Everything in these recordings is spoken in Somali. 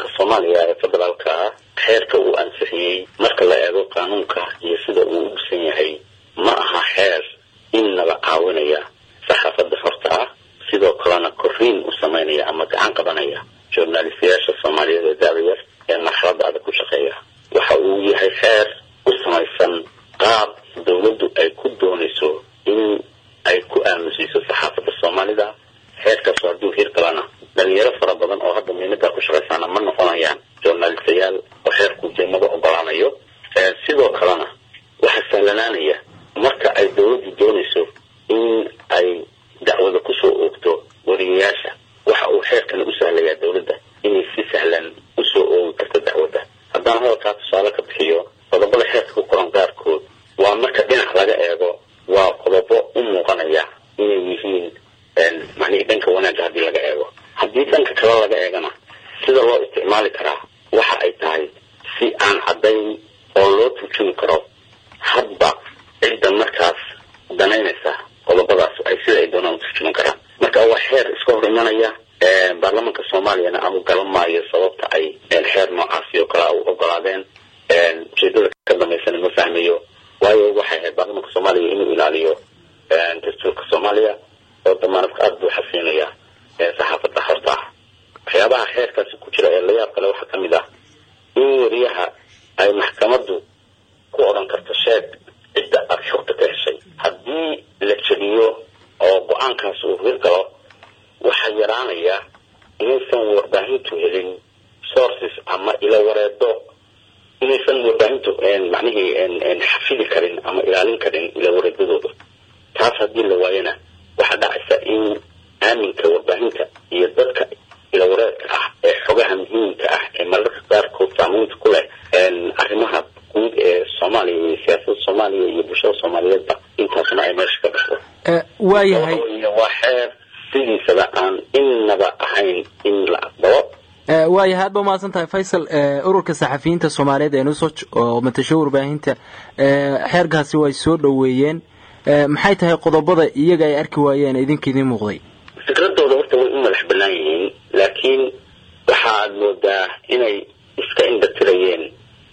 baarlamaanka soomaaliya ee federaalka ah xeerka uu ansixiyey marka la eego qaanuunka iyo sida uu u dhisan yahay ma aha xeer innaba caawinaya saxaafadda horta ah sidoo kalena korriin u samaynaya ama gacan qabanaya journalistayaasha soomaaliyeed ee da-da yar ee marxaladda adag ku shaqeeya waxa uu yahay xeer u samaysan qaab dowladdu ay ku doonayso in ay ku aamusiiso saxaafadda soomaalida xeerkaasu hadduu hir galana dhalinyaro fara badan oo hadda miinadaa ku shaqaysaana ma noqonayaan journalistayaal oo xeerku jeemada ogolaanayo sidoo kalena waxaa sahlanaanaya marka ay dowladdu doonayso in ay dacwada kusoo oogto wariyayaasha waxa uu xeerkani u sahlayaa dowladda inay si sahlan usoo oogi karto dacwadda haddaan hadalkaa tusaale ka bixiyo qodobada xeerka ku qoran qaarkood waa marka dhinac laga eego waa qodobo u muuqanaya inay yihiin macnihii dhanka wanaagga haddii laga eego haddii dhanka kale laga eegana sida loo isticmaali karaa waxa ay tahay si aan caddayn oo loo turjumi karo hadba cidda markaas danaynaysa qodobadaas ay sida ay doonaan u turjuman karaan marka waa xeer iska hor imanaya baarlamaanka soomaaliyana ama galan maayo sababta ay xeer noocaasi oo kale u ogolaadeen ujeedada ka dambaysana ma fahmayo waayo waxay ahayd baarlamaanka soomaaliya inuu ilaaliyo dastuurka soomaaliya oo damaanadka aada buu xasiinaya saxaafadda horta ah waxyaabaha xeerkaasi ku jira ee layaab kale waxaa ka mid ah in wariyaha ay maxkamaddu ku odhan karto sheeg cidda aada xogta ka heshay haddii la jebiyo oo go-aankaas uu hirgalo waxaa yaraanaya inaysan warbaahintu helin sources ama ilo wareedo inaysan warbaahintu macnihii xafidi karin ama ilaalin karin ilo wareedadooda taas haddii la waayana waxaa dhacaysa in aaminka warbaahinta iyo dadka ilo wareedka ah ee xogaha muhiimka ah ee mararka qaarkood saameynta ku leh arrimaha guud ee soomaaliya iyo siyaasadda soomaaliya iyo bulshada soomaaliyeedba intaasna ay meesha ka baxdo waayahay waa xeer sidiisaba aan innaba ahayn in la aqbalo waayahay aad ba umahadsan tahay faysal ururka saxafiyiinta soomaaliyeed ee nusoj oo matasho warbaahinta xeerkaasi way soo dhoweeyeen maxay tahay qodobada iyaga ay arki waayeen idinka idiin muuqday fikradooda horta way u madax banaan yihiin laakiin waxaad moodaa inay iska indhatirayeen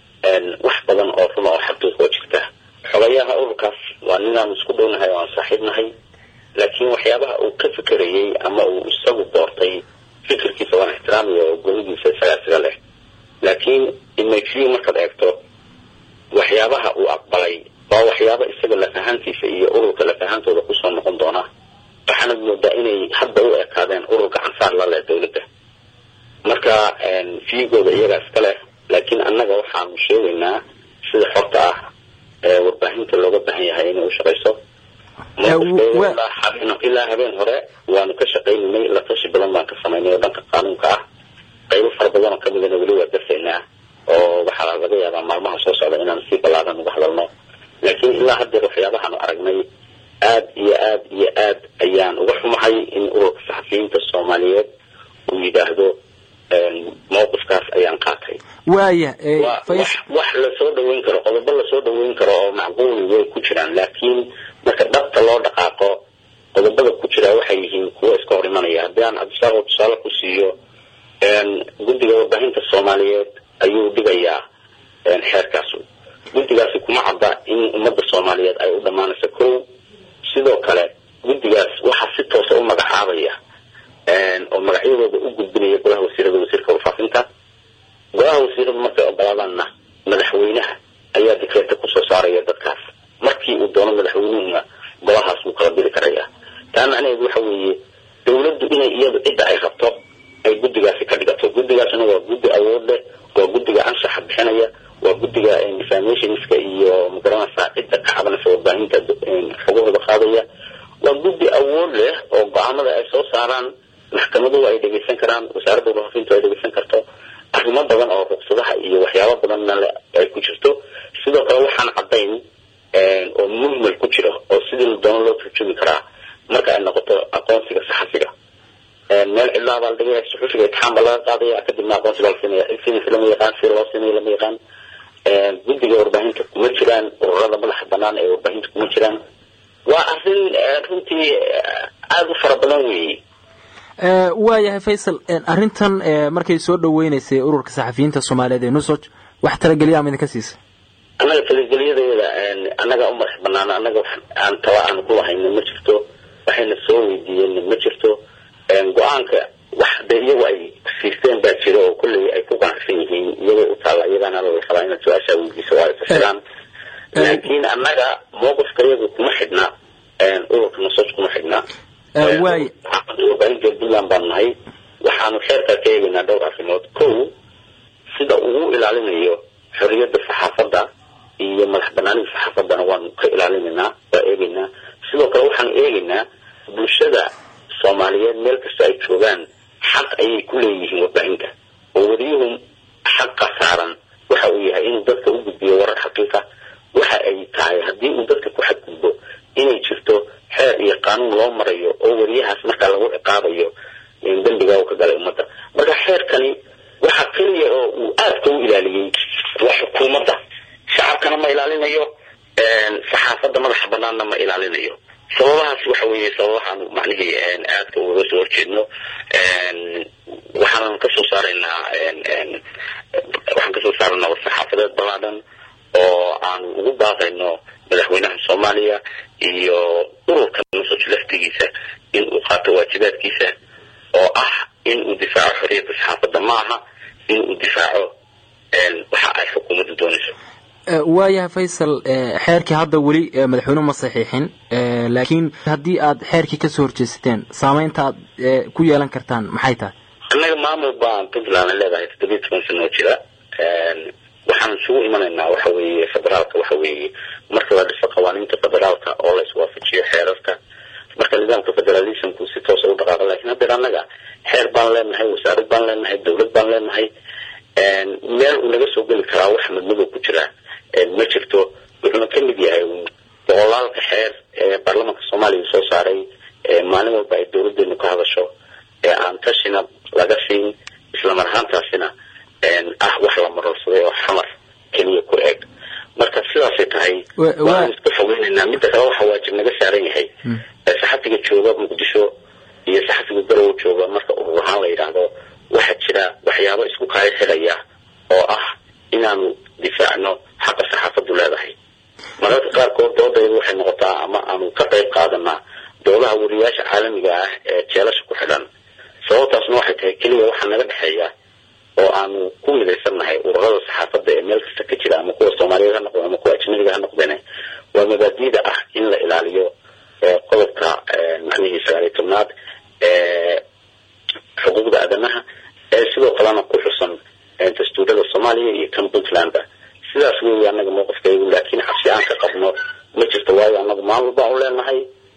wax badan oo run oo xaqiiqoo jirta xogayaha ururkaas waa ninaan isku dhownahay oo aan saaxiib nahay laakiin waxyaabaha uu ka fikerayey ama uu isagu doortay fikirkiisa waan ixtiraamaya oo golidiisa isagaa isaga leh laakiin imagview markaad eegto waxyaabaha uu aqbalay waa waxyaaba isaga lafahaantiisa iyo ururka lafahantooda kusoo noqon doona waxaanad moodaa inay hadda u ekaadeen ururka cansaar la leh dowladda marka fiigooda iyagaa iska leh laakiin annaga waxaanu sheegaynaa sida xorta ah ee warbaahinta looga baahan yahay inay u shaqayso ilaa habeen hore waanu ka shaqaynaynay la tashi badan baan ka samaynay oo dhanka qaanuunka ah qaybo fara badan oo kamidana weli waa darsaynaa oo waxaa laga yaabaa maalmaha soo socda inaan si ballaaran uga hadalno laakiin ilaa haddeer waxyaabahaanu aragnay aad iyo aad iyo aad ayaan uga xumahay in ururka saxafiyiinta soomaaliyeed uu yidhaahdo mawqifkaas ayaan qaatay waaya wax lasoo dhaweyn karo qodobo lasoo dhaweyn karo oo macquuli way ku jiraan laakiin marka dhabta loo dhaqaaqo qodobada ku jira waxay yihiin kuwo iska hor imanaya haddii aan cabdisaaqo tusaale ku siiyo guddiga warbaahinta soomaaliyeed ayuu dhigayaa xeerkaasu guddigaasi kuma cadda in ummadda soomaaliyeed ay u dhammaanayso kow sidoo kale guddigaas waxaa si toosa u magacaabaya oo magacyadooda u gudbinaya golaha wasiirada wasiirka warfaafinta golaha wasiiradu markay ogolaadaanna madaxweynaha ayaa dikreeta kusoo saaraya dadkaas markii uu doono madaxweynuhuna golahaas wuu kala diri karaya taa macnaheedu waxa weeye dowladdu inay iyadu cidda ay rabto ay guddigaasi ka dhigato guddigaasna waa guddi awood leh waa guddiga anshaxa bixinaya waa guddiga informationska iyo magaranaysaa cidda ka cabanaysa warbaahinta xogahooda qaadaya waa guddi awood leh oo go-aamada ay soo saaraan maxkamaduhu ay dhegeysan karaan wasaaradda warfaafintu ay dhegeysan karto arrimo badan oo ruqsadaha iyo waxyaabo badanna le ay ku jirto sidoo kale waxaan caddayn oo mujmal ku jiro oo sidii la doono loo turjumi karaa marka ay noqoto aqoonsiga saxafiga meel cidlaa baa la dhigaya suxufiga itixaan baa laga qaadaya kadibna aqoonsi baa la siinaya cid siinaysa lama yaqaan sida loo siinayo lama yaqaan guddiga warbaahinta kuma jiraan ururada madaxa banaan ee warbaahinta kuma jiraan waa arrin runtii aada u fara badan weeye waayahay faysal arrintan markay soo dhaweynaysay ururka saxafiyiinta soomaaliyeed ee nusoj wax talageliya ama idinka siisa annaga talageliyadeeda annaga u madax banaana annaga aan taba aan ku lahayna ma jirto waxayna soo weydiiyeenna ma jirto go-aanka wax de iyagu ay siisteen baa jira oo kolley ay ku qanacsan yihiin iyagoo u taalla iyagaana la rabaa inaad su-aashaa weydiiso waa ay fasiraan laakiin annaga mowqifka iyagu kuma xidhna ururka nusoj kuma xidhna waay warbaahinta puntland baan nahay waxaanu xeerkaa ka eegaynaa dhowr arrimood kow sida uu ilaalinayo xorriyadda saxaafadda iyo madax banaanida saxaafaddana waanu ka ilaalinaynaa waa eegaynaa sidoo kale waxaanu eegaynaa bulshada soomaaliyeed meel kasta ay joogaan xaq ayay ku leeyihiin warbaahinta oo weliyuhu xaqa saaran waxa uu yahay inuu dadka u gudbiyo warar xaqiiqa waxa ay tahay haddii uu dadka ku xadgudbo inay jirto xeer iyo qaanuun loo marayo oo weriyahaas markaa lagu ciqaabayo dembiga uu ka galay ummadda marka xeerkani waxa keliya oo uu aadka u ilaaliyey waa xukuumadda shacabkana ma ilaalinayo saxaafadda madaxa banaanna ma ilaalinayo sababahaas waxa weeye sababahaan macnihii aadka uga soo horjeedno waxaanan kasoo saaraynaa waxaan kasoo saaraynaa war-saxaafadeed ballaadhan oo aanu ugu baaqayno madaxweynaha soomaaliya iyo ururka nusoj laftigiisa in uu qaato waajibaadkiisa oo ah in uu difaaco xorriyadda saxaafadda ma aha in uu difaaco waxa ay xukuumaddu doonayso waayahay faysal xeerkii hadda weli madaxweynuhu ma saxiixin laakiin haddii aad xeerkii kasoo horjeesateen saameynta aad ku yeelan kartaan maxay tahay annaga maamul baan puntland leedahay toddobiya toban sano oo jira waxaan isugu imanaynaa waxa weeye federaalka waxa weeye marka la dhiso qawaaniinta federaalka oo la iswaafajiyo xeerarka marka nidaamka federalismku si toosa u dhaqaaqa lakin haddeer annaga xeer baan leenahay wasaarad baan leenahay dawlad baan leenahay meel uu naga soo geli karaa wax madmadow ku jira ma jirto wuxuuna ka mid yahay boqolaalka xeer ee baarlamaanka soomaaliya soo saaray maalin walba ay dawladeenu ka hadasho ee aan tashina laga siin islamar ahaantaasina ah wax la marorsaday oo xamar keliya ku eg marka sidaasay tahay waan iska fogeynaynaa midda kale waxa waajib naga saaran yahay saxafiga jooga muqdisho iyo saxafiga garow jooga marka urur ahaan la yidhaahdo waxaa jira waxyaabo isku kaaya xidhaya oo ah inaanu difaacno xaqa saxaafaddu leedahay mararka qaarkood doodaydu waxay noqotaa ama aanu ka qayb qaadanaa doodaha wariyaasha caalamiga ah ee jeelasha ku xidhan sababtaasna waxay tahay keliya waxaa naga dhexeeya oo aanu ku midaysannahay ururada saxaafadda ee meel kasta ka jira ama kuwa soomaaliyeed ha noqdeen ama kuwa ajnabiga ha noqdeen waa mabaadiida ah in la ilaaliyo qodobka macnihii sagaaliyo tobnaad ee xuquuqda aadanaha ee sidoo kalena ku xusan dastuurada soomaaliya iyo kan puntlandba sidaas weeye annaga mowqifkaygu laakiin cabsi aan ka qabno ma jirto waayo annagu maamul baan u leenahay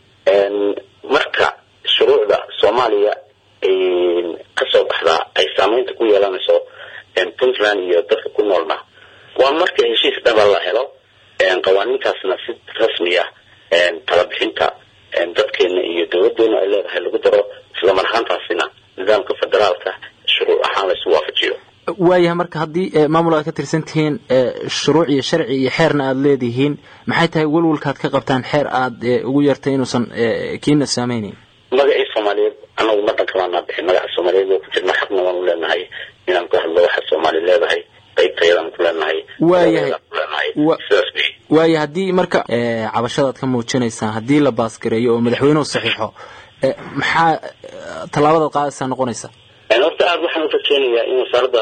marka shuruucda soomaaliya kasoo baxdaa ay saameynta ku yeelanayso puntland iyo dadka ku noolna waa marka heshiis dhaba la helo qawaaniintaasna si rasmiya talabixinta dadkeena iyo dawladeena ay leedahay lagu daro islamar ahaantaasina nidaamka federaalka shuruuc ahaan laysu waafajiyo waayahay marka haddii maamul aad ka tirsan tihiin shuruuc iyo sharci iyo xeerna aada leedihiin maxay tahay welwalkaad ka qabtaan xeer aad ugu yartay inuusan kiina saameyneyn magacii soomaaliyeed anagu ma dhankamaanaa bixin magaca soomaaliyeed oo ku jirna xaqna waanu leenahay inaan ku hadlo waxa soomaali leedahay qaybtayadaan ku leenahay waayahay sidaas wey waaya haddii marka cabashadaad ka muujinaysaan haddii la baasgareeyo oo madaxweynuhu saxiixo maxaa tallaabadaad qaadaysaa noqonaysa horta aada waxaan urajeynayaa in wasaaradda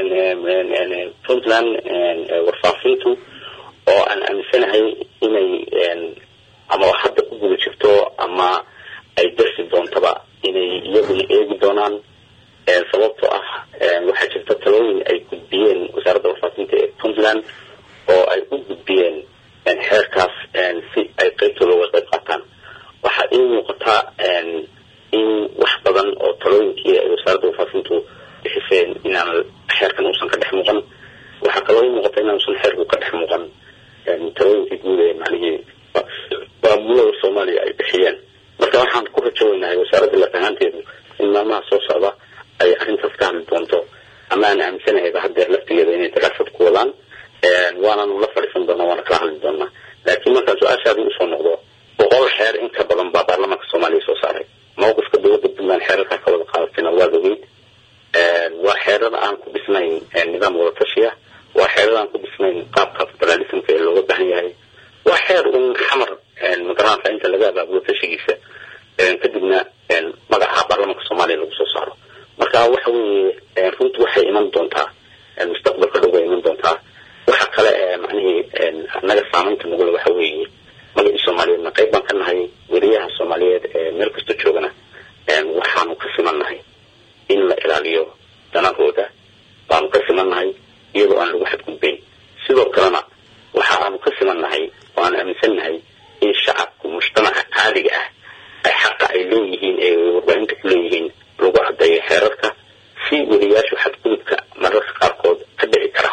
puntland warfaafintu oo aan aaminsanahay inay ama hadda ku guda jirto ama ay darsi doontaba inay iyaguna eegi doonaan sababtoo ah waxaa jirta talooyin ay gudbiyeen wasaaradda warfaafinta ee puntland oo ay u gudbiyeen xeerkaas si ay qaybtooda uga qayb qaataan waxaa ii muuqataa in wax badan oo talooyinkii ay wasaaradda warfaafintu bixiseen inaan xeerkan uusan ka dhex muuqan waxaa kaloo ii muuqata inaanusan xeerku ka dhex muuqan talooyinkii guud ee macnihii maamulada soomaaliya ay bixiyeen marka waxaan ku rajoweynahay wasaaradda laf ahaanteedu in maalmaha soo socda ay arrintaas ka hadli doonto ama aan aaminsanahayba haddeer laftigeeda inay daraasad ku wadaan waanaanu la fadhiisan doonaa waana kala hadli doonaa laakiin markaan su-aashaadii usoo noqdo boqol xeer in ka badan baa baarlamaanka soomaaliya soo saaray mawqifka dowladda puntland xeerarkaa ka wada qaadatayna waad ogeyd waa xeerada aan ku dhisnayn nidaam wada tashiya waa xeerada aan ku dhisnayn qaabka federalismka ee looga baahan yahay waa xeer un xamar magaranka inta laga abaabulo tashigiisa kadibna magaca baarlamanka soomaaliya lagu soo saaro marka waxa weeye runtii waxay iman doontaa mustaqbalka dhow bay iman doontaa waxa kale ee macnihii naga saamaynta nugula waxa weeye magacii soomaaliyeedna qayb baan ka nahay weriyaha soomaaliyeed ee meel kasta joogana waxaanu ka siman nahay in la ilaaliyo danahooda baanu ka siman nahay iyadoo aan lagu xadgudbayn sidoo kalena waxa aanu ka siman nahay oo aan aaminsan nahay in shacabku mujtamaca caadiga ah ay xaqa ay leeyihiin ee warbaahinta ku leeyihiin lagu caddeeyo xeerarka si weriyaashu xadgudubka mararka qaarkood ka dhici kara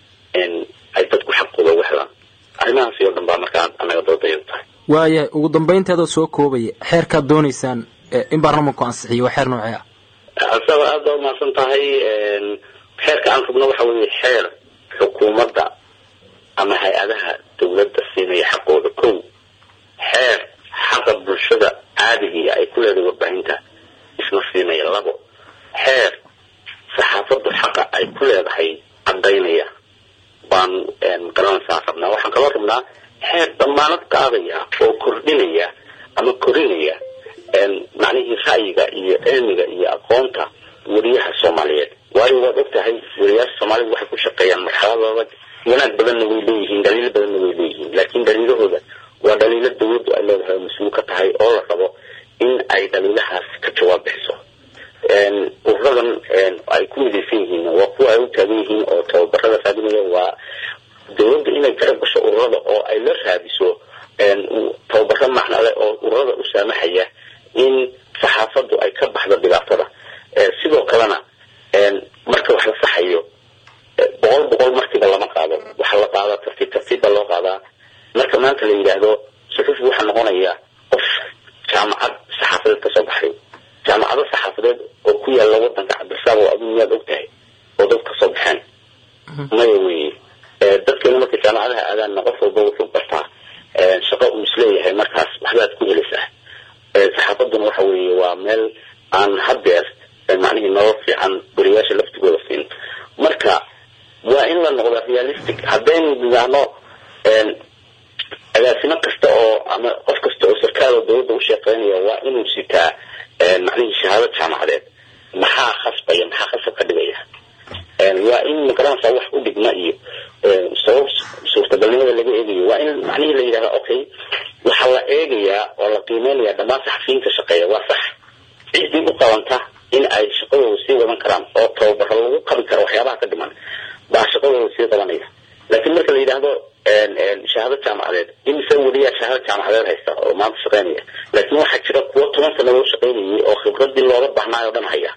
ay dadku xaqooda uga helaan arrimahaasi oo dhan baa markaa anaga doodayadu tahay waayahay ugu dambaynteedoo soo koobaya xeerkaad doonaysaan in baarlamanku ansixiyo waa xeer noocee ah asaba aad baa umahadsan tahay xeerka aan rabno waxa weeye xeer xukuumadda ama hay-adaha dawladda siinaya xaqooda kow xeer xaqa bulshada caadigiia ay ku leedahay warbaahinta isna siinaya labo xeer saxaafaddu xaqa ay ku leedahay caddaynaya baan magaranaysaa rabnaa waxaan kaloo rabnaa xeer damaanad qaadaya oo kordhinaya ama korinaya macnihii ra'yiga iyo cilmiga iyo aqoonta weriyaha soomaaliyeed waayo waad og tahay weriyaasha soomaalida waxay ku shaqeeyaan marxaladooda wanaag badanna way leeyihiin dhaliilo badanna way leeyihiin laakiin dhaliilahooda waa dhaliilo dawladdu ay leedahay oo mas-uul ka tahay oo la rabo in ay dhaliilahaas ka jawaab bixiso ururadan ay ku midaysan yihiin waa kuwa ay u taagan yihiin oo tababarada raadinaya waa dawladda inay garab gasho ururada oo ay la raadiso tababaro macnale oo ururada u saamaxaya in saxaafaddu ay ka baxdo dhibaatada sidoo kalena marka wax la saxayo boqol boqol markiiba lama qaado waxaa la qaadaa tartiib tartiib baa loo qaadaa marka maanta la yidhaahdo suxufi waxaa noqonaya qof jaamacad saxaafadeed kasoo baxay jaamacado saxaafadeed oo ku yaalla wadanka cabdirsaaq oo adigu miyaad og tahay oo dad kasoo baxeen maya weye dadkeena markay jaamacadaha aadaanna qof walba wuxuu bartaa shaqo uu isleeyahay markaas waxbaad ku helaysaa saxaafadduna waxa weeye waa meel aan hadeer macnihii nolol fiican weriyaasha laftigooda siin marka waa in la noqdo realistic haddaynu nidaahno agaasimo kasta oo ama qof kasta oo sarkaal oo dawladda u shaqeynaya waa inuu sitaa macnihii shahaado jaamacadeed maxaa khasbaya maxaa khasab ka dhigaya waa in magaranaysaa wax u dhigma iyo sabab suurtagalnimada laga eegayo waa in macnihii la yidhahda okay waxaa la eegayaa oo la qiimeynaya dhammaan saxafiyiinta shaqeeya waa sax ciddii u qabanta in ay shaqadooda sii wadan karaan oo tababaro lagu qabi karo waxyaabaha ka dhiman baa shaqadooda sii qabanaya laakiin marka la yidhaahdo shahaado jaamacadeed imise weliyaa shahaado jaamacadeed haysta oo maanta shaqeynaya laakiin waxaa jira kuwo toban sanadoo shaqeynayay oo khibradii looga bahnaayo o dhan haya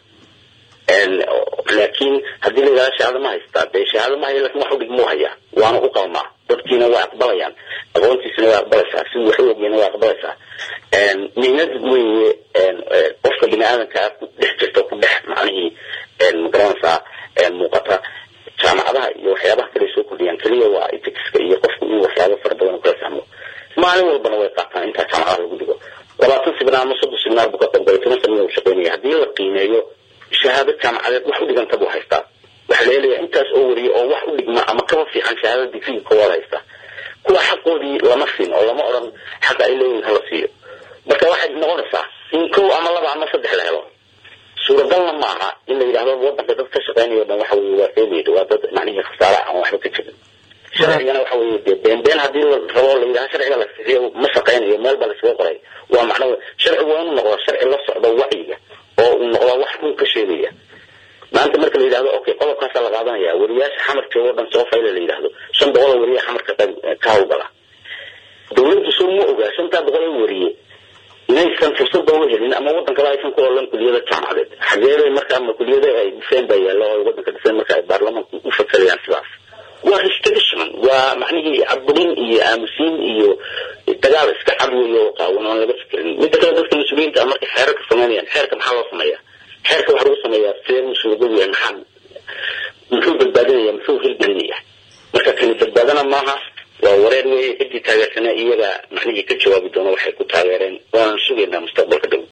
laakiin haddii la yidhahdo shahaado ma haystaa dee shahaado ma haya lakin wax u dhigmuu hayaa waana u qalmaa dadkiina waa aqbalayaan aqoontiisina waa aqbalaysaa sidii wax u ogeyna waa aqbalaysaa mihnad weeye qofka bini aadankaa ku dhex jirta ku dhex macnihii magaranaysaa muuqata jaamacadaha iyo waxyaabaha kale soo kordhiyaan keliya waa iticska iyo qofku inuu waxyaaba fara badan kala fahmo maalin walbana way qaataan intaa jaamacadaha lagu dhigo labaatan sibinaar ama soddon sibinaar buu ka qaybgalay toban sanada u shaqeynaya haddii la qiimeeyo shahaado jaamacadeed wax u dhiganta buu haystaa waxaa la helayaa intaas oo wariya oo wax u dhigma ama kaba fiican shahaadada digriga koowaad haysta kuwa xaqoodii lama siin oo lama odhan xaqa ay leeyihin hala siiyo marka waxay noqonaysaa in kow ama laba ama saddex la helo suuragalna maaha in la yidhahdo wadanka dad ka shaqeynayo dhan waxa weye waa failid waa dad macnihii khasaare aan waxba ka jirin sharcigana waxa weye dee been been haddii la rabo la yidhahdo sharciga la fixiyo ma shaqeynayo meel baa laskaga qoray waa macno sharcigu waa inuu noqdo sharci la socdo wacyiga oo uu noqdo wax dhul ka sheegaya maanta marka la yidhahdo okay qodobkaasaa la qaadanaya weriyaasha xamar joogo o dhan soo fayla la yidhahdo shan boqol oo weriya xamarka ka hawlgala dawladdu soo ma ogaa shantaa boqol oo weriye inaysan fursadba u helin ama wadan kale aysan ku olan kuliyada jaamacadeed xageeday markaa ma kuliyada ay dhiseen baa yaalla oo wadanka dhiseen marka ay baarlamanku u fakerayaan sidaas waa restriction waa macnihii caburin iyo aamusiin iyo dagaal iska cad weeye oo qaawan oon laga fikirin midda kale dadka mas-uuliyiinta markay xeerarka sameynayaan xeerka maxaa loo sameeyaa xeerka waxaa lagu sameeyaa see musuuligood yahay maxaa muxuu badbaadinaya muxuu hirgelinaya marka kani badbaadana maaha waa wareer weeye ciddii taageersana iyaga macnihii ka jawaabi doona waxay ku taageereen waana sugaynaa mustaqbalka dhow